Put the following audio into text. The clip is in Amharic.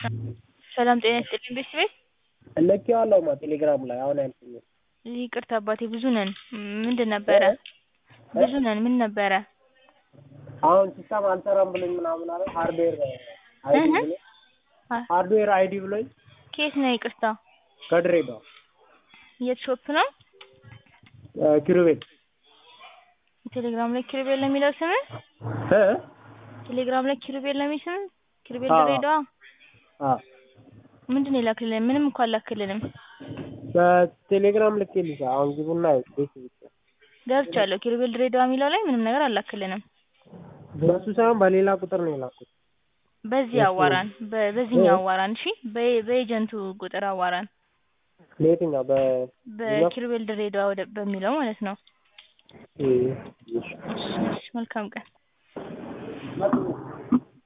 ሰላም ጤና ይስጥልኝ ቤተሰቤት ልኬዋለሁማ ቴሌግራም ላይ አሁን ያልኩኝን ይቅርታ አባቴ ብዙ ነን ምንድን ነበረ ብዙ ነን ምን ነበረ አሁን ሲስተም አልሰራም ብሎኝ ምናምን አለ ሃርድዌር አይዲ ብሎኝ ሃርድዌር አይዲ ብሎኝ ከየት ነው ይቅርታ ከድሬዳዋ የት ሾፕ ነው ኪሩቤል ቴሌግራም ላይ ኪሩቤል ነው የሚለው ስምህ እ ቴሌግራም ላይ ኪሩቤል ነው የሚል ስምህ ኪሩቤል አዎ። ድሬዳዋ አዎ ምንድን ነው የላክልልን ምንም እኮ አላክልንም በቴሌግራም ልኬልሽ አሁን ግቡና ቤት ብቻ ገብቻለሁ ኪሩቤል ድሬዳዋ የሚለው ላይ ምንም ነገር አላክልንም በሱ ሳይሆን በሌላ ቁጥር ነው የላኩት በዚህ አዋራን በ- በዚህኛው አዋራን እሺ በ- በኤጀንቱ ቁጥር አዋራን ለየትኛው በ በኪሩቤል ድሬዳዋ ወደ በሚለው ማለት ነው እ- እሺ እሺ መልካም ቀን